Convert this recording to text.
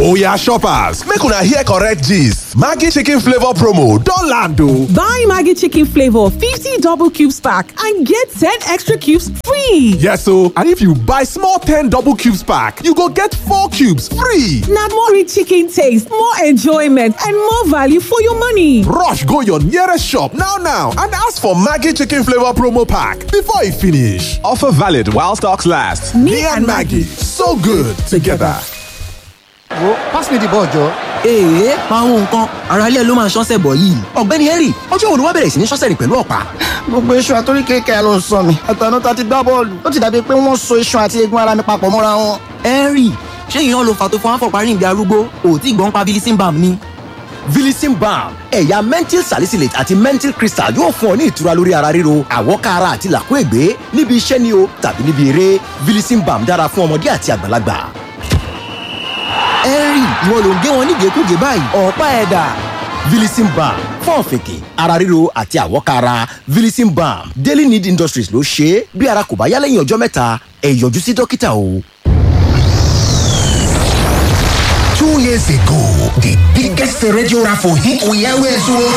Oya shoppers, make una hear correct gist. Maggi chicken flavor promo don land o. Buy Maggi chicken flavor 50 double cubes pack and get 10 extra cubes free. Yes o, and if you buy small 10 double cubes pack, you go get 4 cubes free. Na more rich chicken taste, more enjoyment and more value for your money. Rush go your nearest shop now now and ask for Maggi chicken flavor promo pack before e finish. Offer valid while stocks last. Me, and Maggi, so good together. wo pass me the ball jọ. èèyàn pàwọn nǹkan ara ilé ló máa ṣọ́sẹ̀ bọ̀ yìí ọ̀gbẹ́ni henry ọjọ́ wo ló wá bẹ̀rẹ̀ sí ní ṣọ́sẹ̀ rìn pẹ̀lú ọ̀pá. gbogbo iṣan àtórí kékeré ló ń sọ mi àtànú ta ti gbá bọ́ọ̀lù ó ti dàbí pé wọ́n so iṣan àti eegun ara mi papọ̀ mọ́ra wọn. henry ṣé ìyẹn ló fà tó fún àfọ̀parí ìgbé arúgbó òtí ìgbọ́n pa bilisin balm ni. Vilisim balm ẹ̀yà menthol salicylate àti menthol crystal yóò fún ọ ní ìtura lórí ara ríro àwọ̀ká ara àti làkúègbé níbi iṣẹ́ ni o tàbí níbi eré Vilisim balm dára fún ọmọdé àti àgbàlagbà. henry ìwọ ló ń gé wọn nígẹ̀kúgẹ̀ báyìí ọ̀pá ẹ̀dà. Vilisim balm fún ọ̀fìnkì ara ríro àti àwọ̀ká ara Vilisim balm Daily Need Industries ló ṣe é bí ara kò bá yá lẹ́yìn ọjọ́ mẹ́ta ẹ yọjú sí dókítà o. Two years ago, the biggest radio raffle hit we always won.